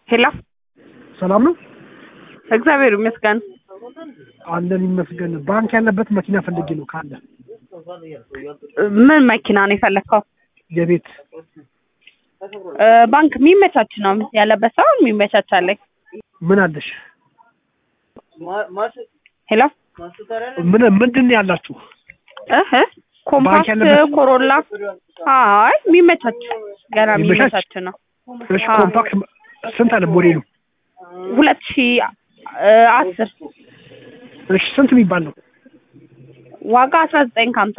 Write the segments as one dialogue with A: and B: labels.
A: ሄሎ
B: ሰላም ነው
A: እግዚአብሔር ይመስገን።
B: አለን ይመስገን። ባንክ ያለበት መኪና ፈልጌ ነው ካለ
A: ምን መኪና ነው የፈለግከው?
B: የቤት
A: እ፣ ባንክ የሚመቻች ነው ያለበት ሳይሆን የሚመቻች አለኝ።
B: ምን አለሽ?
A: ሄሎ
B: ምን ምንድን ነው ያላችሁ?
A: እህ ኮምፓክት
B: ያለበት-
A: ኮሮላ አይ የሚመቻች ገና
B: የሚመቻች?
A: የሚመቻች ነው።
B: እሺ
A: አዎ።
B: ኮምፓክት ስንት አለ ሞዴሉ?
A: ሁለት ሺ እ፣ አስር
B: እሺ ስንት የሚባል ነው?
A: ዋጋ አስራ ዘጠኝ ከሀምሳ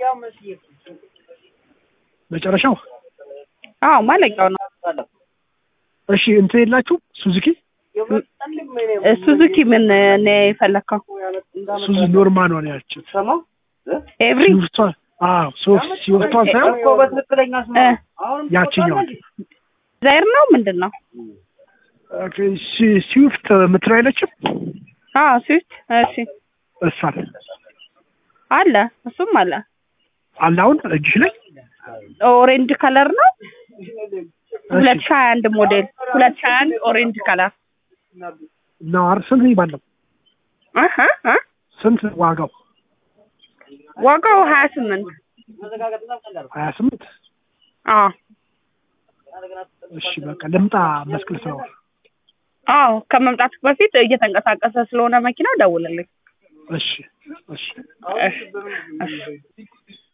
B: መጨረሻው?
A: አዎ ማለቂያው ነው።
B: እሺ እንትን የላችሁ ሱዙኪ?
A: እ፣ ሱዙኪ ምን ነው የፈለግከው?
B: ሱዙ ኖርማል ነው ያችሁት?
A: ኤቭሪ
B: ሲወስቷ አዎ ሶስት ሲወስቷን ሳይሆን
A: እ፣
B: ያችኛው
A: ዛይር ነው ምንድን ነው?
B: ኦኬ፣ ሲ- ስዊፍት የምትለው አይለችም?
A: አዎ ስዊፍት እሺ
B: እሷን
A: አለ እሱም አለ
B: አለ አሁን እጅሽ ላይ?
A: ኦሬንጅ ከለር ነው ሁለት
B: እሺ
A: ሺህ ሀያ አንድ ሞዴል ሁለት ሺህ ሀያ አንድ ኦሬንጅ ከለር
B: ነው አይደል? ስንት የሚባል ነው?
A: እህ እ
B: ስንት ዋጋው?
A: ዋጋው ሀያ ስምንት
B: ሀያ ስምንት
A: አዎ
B: እሺ በቃ ልምጣ መስቀል ፍላወር
A: አዎ ከመምጣትህ በፊት እየተንቀሳቀሰ ስለሆነ መኪናው ደውልልኝ
B: እሺ እሺ
A: እሺ እሺ